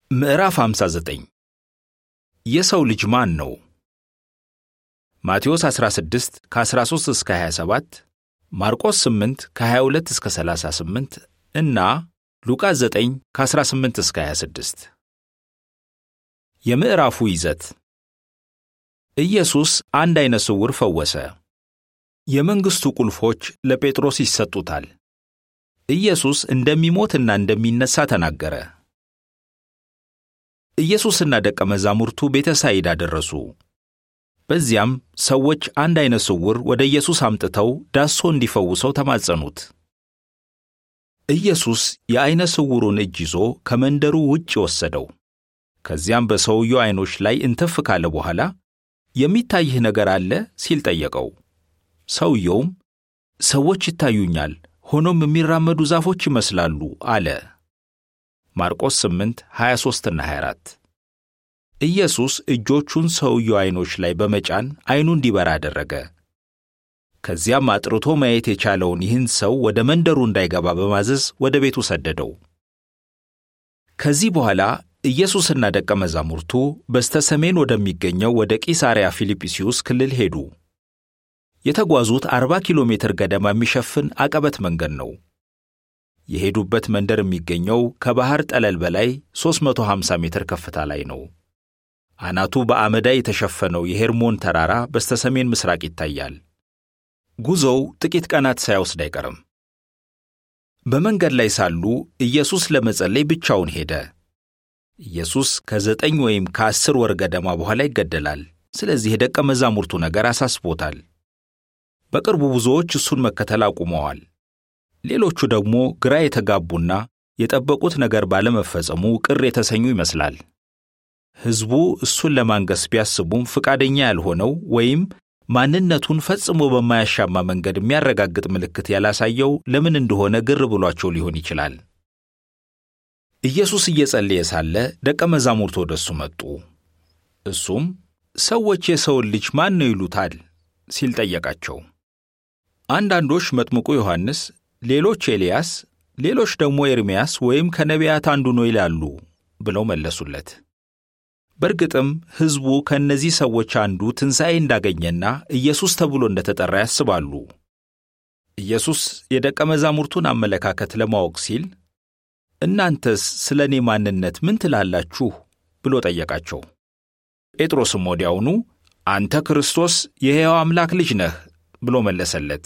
ምዕራፍ 59 የሰው ልጅ ማን ነው? ማቴዎስ 16 ከ13 እስከ 27፣ ማርቆስ 8 ከ22 እስከ 38 እና ሉቃስ 9 ከ18 እስከ 26። የምዕራፉ ይዘት ኢየሱስ አንድ ዓይነ ስውር ፈወሰ። የመንግሥቱ ቁልፎች ለጴጥሮስ ይሰጡታል። ኢየሱስ እንደሚሞትና እንደሚነሣ ተናገረ። ኢየሱስና ደቀ መዛሙርቱ ቤተ ሳይዳ ደረሱ። በዚያም ሰዎች አንድ ዓይነ ስውር ወደ ኢየሱስ አምጥተው ዳሶ እንዲፈውሰው ተማጸኑት። ኢየሱስ የዓይነ ስውሩን እጅ ይዞ ከመንደሩ ውጭ ወሰደው። ከዚያም በሰውየው ዓይኖች ላይ እንትፍ ካለ በኋላ የሚታይህ ነገር አለ ሲል ጠየቀው። ሰውየውም ሰዎች ይታዩኛል፣ ሆኖም የሚራመዱ ዛፎች ይመስላሉ አለ። ማርቆስ 8 23ና 24 ኢየሱስ እጆቹን ሰውየው ዓይኖች ላይ በመጫን ዓይኑ እንዲበራ አደረገ። ከዚያም አጥርቶ ማየት የቻለውን ይህን ሰው ወደ መንደሩ እንዳይገባ በማዘዝ ወደ ቤቱ ሰደደው። ከዚህ በኋላ ኢየሱስና ደቀ መዛሙርቱ በስተ ሰሜን ወደሚገኘው ወደ ቂሳርያ ፊልጵስዩስ ክልል ሄዱ። የተጓዙት 40 ኪሎ ሜትር ገደማ የሚሸፍን አቀበት መንገድ ነው። የሄዱበት መንደር የሚገኘው ከባሕር ጠለል በላይ 350 ሜትር ከፍታ ላይ ነው። አናቱ በአመዳይ የተሸፈነው የሄርሞን ተራራ በስተ ሰሜን ምስራቅ ይታያል። ጉዞው ጥቂት ቀናት ሳይወስድ አይቀርም። በመንገድ ላይ ሳሉ ኢየሱስ ለመጸለይ ብቻውን ሄደ። ኢየሱስ ከዘጠኝ ወይም ከአስር ወር ገደማ በኋላ ይገደላል። ስለዚህ የደቀ መዛሙርቱ ነገር አሳስቦታል። በቅርቡ ብዙዎች እሱን መከተል አቁመዋል። ሌሎቹ ደግሞ ግራ የተጋቡና የጠበቁት ነገር ባለመፈጸሙ ቅር የተሰኙ ይመስላል። ሕዝቡ እሱን ለማንገስ ቢያስቡም ፈቃደኛ ያልሆነው ወይም ማንነቱን ፈጽሞ በማያሻማ መንገድ የሚያረጋግጥ ምልክት ያላሳየው ለምን እንደሆነ ግር ብሏቸው ሊሆን ይችላል። ኢየሱስ እየጸለየ ሳለ ደቀ መዛሙርቱ ወደ እሱ መጡ። እሱም ሰዎች የሰውን ልጅ ማን ነው ይሉታል ሲል ጠየቃቸው። አንዳንዶች መጥምቁ ዮሐንስ፣ ሌሎች ኤልያስ፣ ሌሎች ደግሞ ኤርምያስ ወይም ከነቢያት አንዱ ነው ይላሉ ብለው መለሱለት። በእርግጥም ሕዝቡ ከእነዚህ ሰዎች አንዱ ትንሣኤ እንዳገኘና ኢየሱስ ተብሎ እንደተጠራ ያስባሉ። ኢየሱስ የደቀ መዛሙርቱን አመለካከት ለማወቅ ሲል እናንተስ ስለ እኔ ማንነት ምን ትላላችሁ ብሎ ጠየቃቸው። ጴጥሮስም ወዲያውኑ አንተ ክርስቶስ የሕያው አምላክ ልጅ ነህ ብሎ መለሰለት።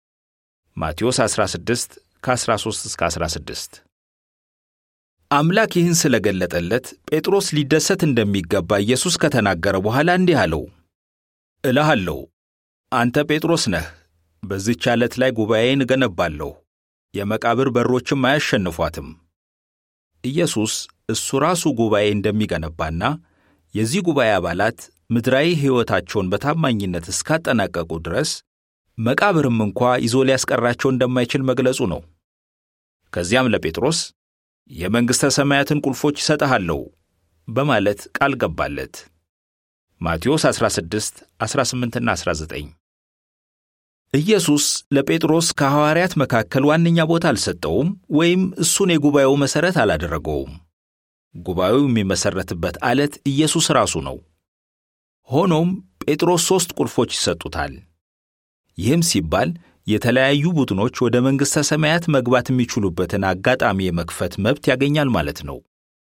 ማቴዎስ 16 ከ13 እስከ 16 አምላክ ይህን ስለገለጠለት ጴጥሮስ ሊደሰት እንደሚገባ ኢየሱስ ከተናገረ በኋላ እንዲህ አለው፣ እልሃለሁ አንተ ጴጥሮስ ነህ፣ በዚህች ዓለት ላይ ጉባኤን እገነባለሁ፣ የመቃብር በሮችም አያሸንፏትም። ኢየሱስ እሱ ራሱ ጉባኤ እንደሚገነባና የዚህ ጉባኤ አባላት ምድራዊ ሕይወታቸውን በታማኝነት እስካጠናቀቁ ድረስ መቃብርም እንኳ ይዞ ሊያስቀራቸው እንደማይችል መግለጹ ነው። ከዚያም ለጴጥሮስ የመንግሥተ ሰማያትን ቁልፎች ይሰጥሃለሁ በማለት ቃል ገባለት። ማቴዎስ 16 18ና 19 ኢየሱስ ለጴጥሮስ ከሐዋርያት መካከል ዋነኛ ቦታ አልሰጠውም ወይም እሱን የጉባኤው መሠረት አላደረገውም። ጉባኤው የሚመሠረትበት ዓለት ኢየሱስ ራሱ ነው። ሆኖም ጴጥሮስ ሦስት ቁልፎች ይሰጡታል። ይህም ሲባል የተለያዩ ቡድኖች ወደ መንግሥተ ሰማያት መግባት የሚችሉበትን አጋጣሚ የመክፈት መብት ያገኛል ማለት ነው።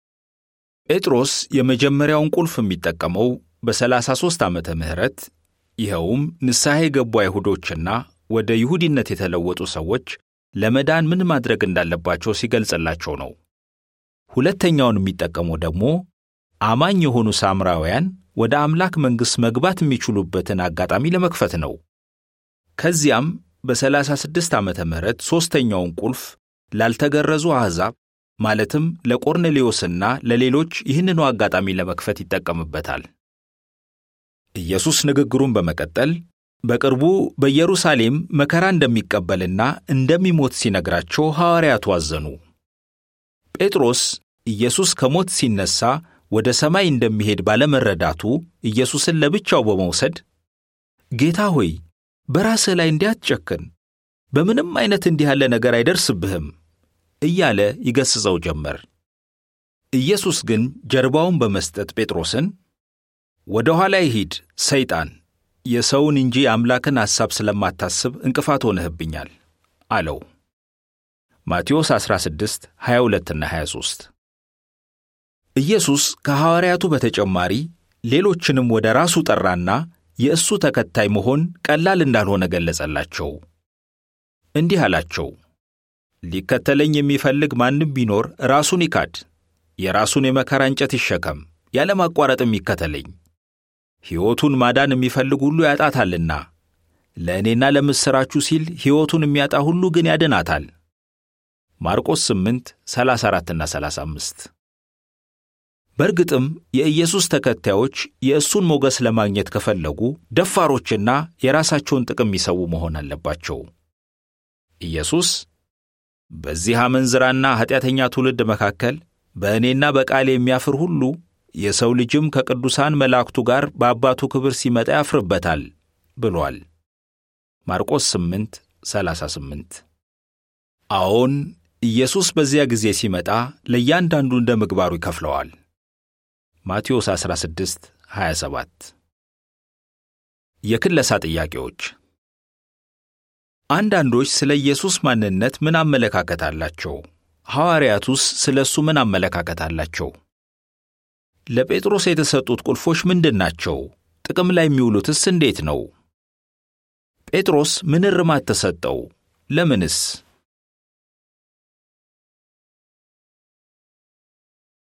ጴጥሮስ የመጀመሪያውን ቁልፍ የሚጠቀመው በ33 ዓመተ ምህረት ይኸውም ንስሐ የገቡ አይሁዶችና ወደ ይሁዲነት የተለወጡ ሰዎች ለመዳን ምን ማድረግ እንዳለባቸው ሲገልጽላቸው ነው። ሁለተኛውን የሚጠቀመው ደግሞ አማኝ የሆኑ ሳምራውያን ወደ አምላክ መንግሥት መግባት የሚችሉበትን አጋጣሚ ለመክፈት ነው። ከዚያም በ36 ዓመተ ምህረት ሦስተኛውን ቁልፍ ላልተገረዙ አሕዛብ ማለትም ለቆርኔሌዎስና ለሌሎች ይህንኑ አጋጣሚ ለመክፈት ይጠቀምበታል። ኢየሱስ ንግግሩን በመቀጠል በቅርቡ በኢየሩሳሌም መከራ እንደሚቀበልና እንደሚሞት ሲነግራቸው ሐዋርያቱ አዘኑ። ጴጥሮስ ኢየሱስ ከሞት ሲነሣ ወደ ሰማይ እንደሚሄድ ባለመረዳቱ ኢየሱስን ለብቻው በመውሰድ ጌታ ሆይ በራስህ ላይ እንዲያትጨክን በምንም አይነት እንዲህ ያለ ነገር አይደርስብህም እያለ ይገሥጸው ጀመር። ኢየሱስ ግን ጀርባውን በመስጠት ጴጥሮስን ወደ ኋላ ይሂድ ሰይጣን፣ የሰውን እንጂ የአምላክን ሐሳብ ስለማታስብ እንቅፋት ሆነህብኛል አለው። ማቴዎስ 16 22ና 23 ኢየሱስ ከሐዋርያቱ በተጨማሪ ሌሎችንም ወደ ራሱ ጠራና የእሱ ተከታይ መሆን ቀላል እንዳልሆነ ገለጸላቸው። እንዲህ አላቸው፣ ሊከተለኝ የሚፈልግ ማንም ቢኖር ራሱን ይካድ፣ የራሱን የመከራ እንጨት ይሸከም፣ ያለማቋረጥም ይከተለኝ። ሕይወቱን ማዳን የሚፈልግ ሁሉ ያጣታልና፣ ለእኔና ለምሥራቹ ሲል ሕይወቱን የሚያጣ ሁሉ ግን ያድናታል። ማርቆስ 8 34ና 35 በእርግጥም የኢየሱስ ተከታዮች የእሱን ሞገስ ለማግኘት ከፈለጉ ደፋሮችና የራሳቸውን ጥቅም የሚሰዉ መሆን አለባቸው። ኢየሱስ በዚህ አመንዝራና ኀጢአተኛ ትውልድ መካከል በእኔና በቃሌ የሚያፍር ሁሉ የሰው ልጅም ከቅዱሳን መላእክቱ ጋር በአባቱ ክብር ሲመጣ ያፍርበታል ብሏል። ማርቆስ 8 38 አዎን ኢየሱስ በዚያ ጊዜ ሲመጣ ለእያንዳንዱ እንደ ምግባሩ ይከፍለዋል። ማቴዎስ 16 27 የክለሳ ጥያቄዎች አንዳንዶች ስለ ኢየሱስ ማንነት ምን አመለካከት አላቸው? ሐዋርያቱስ ስለ እሱ ምን አመለካከት አላቸው? ለጴጥሮስ የተሰጡት ቁልፎች ምንድን ናቸው? ጥቅም ላይ የሚውሉትስ እንዴት ነው? ጴጥሮስ ምን እርማት ተሰጠው? ለምንስ?